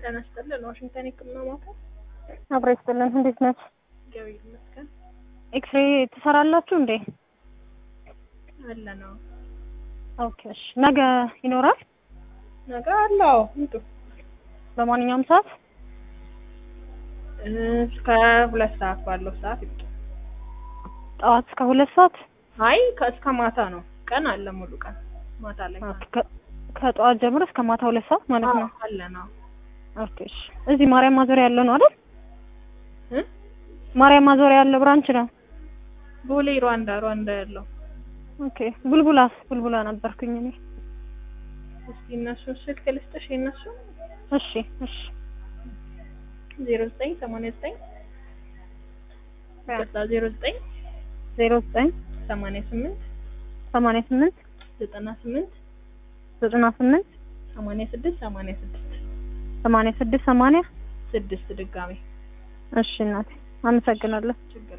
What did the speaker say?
ጤና ይስጥልን። ዋሽንግተን የህክምና ማዕከል አብሮ ይስጥልን። እንዴት ነች? እግዚአብሔር ይመስገን ኤክስሬ ትሰራላችሁ እንዴ? አለ ነው። ኦኬ እሺ። ነገ ይኖራል? ነገ አለው እንጡ በማንኛውም ሰዓት እስከ ሁለት ሰዓት ባለው ሰዓት ይምጡ። ጠዋት እስከ ሁለት ሰዓት አይ ከእስከ ማታ ነው። ቀን አለ ሙሉ ቀን ማታ ላይ ኦኬ። ከ- ከጠዋት ጀምሮ እስከ ማታ ሁለት ሰዓት ማለት ነው። አዎ፣ አለ ነው። ኦኬ እሺ። እዚህ ማርያም ማዞሪያ ያለው ነው አይደል? እ? ማርያም ማዞሪያ ያለው ብራንች ነው። ቦሌ ሩዋንዳ ሩዋንዳ ያለው ኦኬ። ቡልቡላስ ቡልቡላ ነበርኩኝ እኔ። እስኪ እነሱን ስልክ ልስጥሽ የእነሱ እሺ እሺ። ዜሮ ዘጠኝ ሰማንያ ዘጠኝ ዜሮ ዘጠኝ ዜሮ ዘጠኝ ሰማንያ ስምንት ሰማንያ ስምንት ዘጠና ስምንት ዘጠና ስምንት ሰማንያ ስድስት ሰማንያ ስድስት ሰማንያ ስድስት ሰማንያ ስድስት ድጋሜ እሺ እናቴ አመሰግናለሁ። ችግር